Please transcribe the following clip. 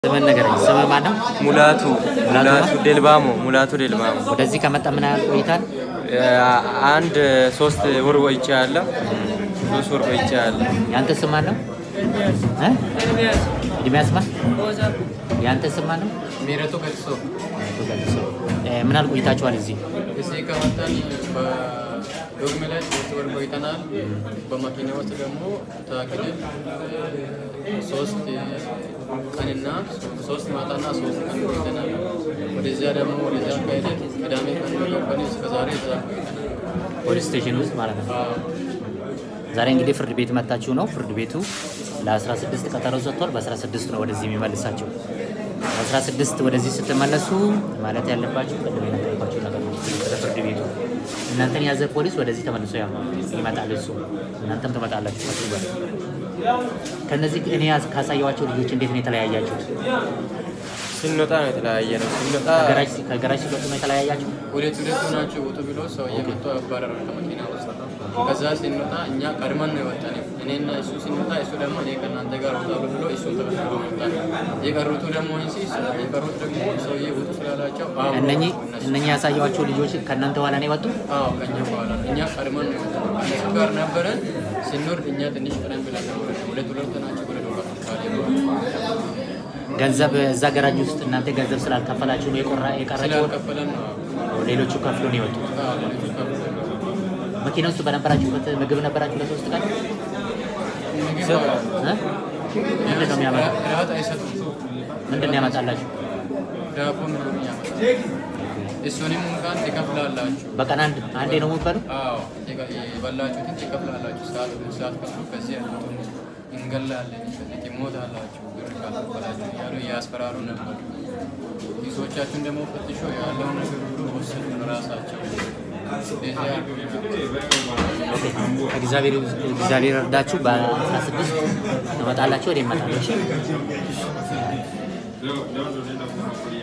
ስምን ንገረኝ። ስምህ ማን ነው? ሙላቱ ሙላቱ ሙላቱ ዴልባሞ ሙላቱ ዴልባሞ ወደዚህ ከመጣ ምን ያህል ቆይታል? አንድ ሶስት ወር ቆይቼ ያለ ሶስት ወር ቆይቼ ያለ ያንተ ስም ማን ነው? እ? ኤርሚያስ ማን? ያንተ ስም ማን ነው? ሜረቶ ገጽሶ አቶ ገልጾ። እ፣ ምን ያህል ቆይታችኋል እዚህ? እዚህ ከመጣን በዶግሜ ላይ ሶስት ወር ቆይተናል። በመኪና ውስጥ ደግሞ ታግደን ሶስት ቀንና ሶስት ማታና ሶስት ቀን ቆይተናል። ወደዚያ ደግሞ ወደዚያ ካሄደን ቅዳሜ ቀን ገባን። እስከ ዛሬ እዛ ቆይተናል። ፖሊስ ስቴሽን ውስጥ ማለት ነው። አዎ። ዛሬ እንግዲህ ፍርድ ቤት መጣችሁ ነው። ፍርድ ቤቱ ለ16 ቀጠሮ ሰጥቷል። በ16 ነው ወደዚህ የሚመልሳቸው። በ16 ወደዚህ ስትመለሱ ማለት ያለባችሁ ቅድም የነገርኳችሁ ነገር ነው። ወደ ፍርድ ቤቱ እናንተን ያዘ ፖሊስ ወደዚህ ተመልሶ ያ ይመጣል። እሱ እናንተም ትመጣላችሁ ከሱ ጋር። ከነዚህ እኔ ያዝ- ካሳየኋቸው ልጆች እንዴት ነው የተለያያችሁት? ስንወጣ ነው የተለያየ ነው። ስንወጣ ከገራጅ ከገራጅ ሲወጡ ነው የተለያያችሁ? ሁለት ሁለቱ ናቸው ውጡ ብሎ ሰው እየመጡ አባረረ ከመኪና ውስጥ። ከዛ ስንወጣ እኛ ቀድመን ነው የወጣን። እኔና እሱ ስንወጣ እሱ ደግሞ እኔ ከእናንተ ጋር ወጣሉ ብሎ እሱን ተከትሎ መጣ። የቀሩቱ ደግሞ እንሲ የቀሩት ደግሞ ሰውዬ ውጡ ስላላቸው አዎ እነኚህ እነሱ እነኚህ ያሳየኋቸው ልጆች ከእናንተ በኋላ ነው የወጡ? አዎ ከኛ በኋላ ነው። እኛ ቀድመን ነው የወጣነው። ከእነሱ ጋር ነበረን ስንወርድ እኛ ትንሽ ቀደም ብለን ነው የወረድነው። ሁለት ሁለት ናቸው ወደ ዶቃ ገንዘብ እዛ ገራጅ ውስጥ እናንተ ገንዘብ ስላልከፈላችሁ ነው የቆራ የቀራችሁ? ስላልከፈለን ነው አዎ። ሌሎቹ ከፍሎ ነው የወጡት። አዎ ሌሎቹ ከፍለን ነው መኪና ውስጥ በነበራችሁበት ምግብ ነበራችሁ ለሶስት ቀን ምግብ እ? ምንድን ነው የሚያመጣ እራት አይሰጡም። ምንድን ነው ያመጣላችሁ? ዳቦ ምናምን ያመጣል። እሱንም እንኳን ትከፍላላችሁ። በቀን አንድ አንዴ ነው የምትበሉ? አዎ የበ- የበላችሁትን ትከፍላላችሁ። ሰዓት ሰዓት ከፍሉ ከዚህ ያሉትን እንገላለን፣ ከዚህ ትሞታላችሁ ብር ካልከፈላችሁ እያሉ እያስፈራሩ ነበር። ኪሶቻችሁን ደግሞ ፈትሾ ያለውን ነገር ሁሉ ወሰዱ ራሳቸው። እንደዚህ አድርገው እግዚአብሔር እግዚአብሔር እርዳችሁ። በ16 ትመጣላችሁ ወደ ይመጣለች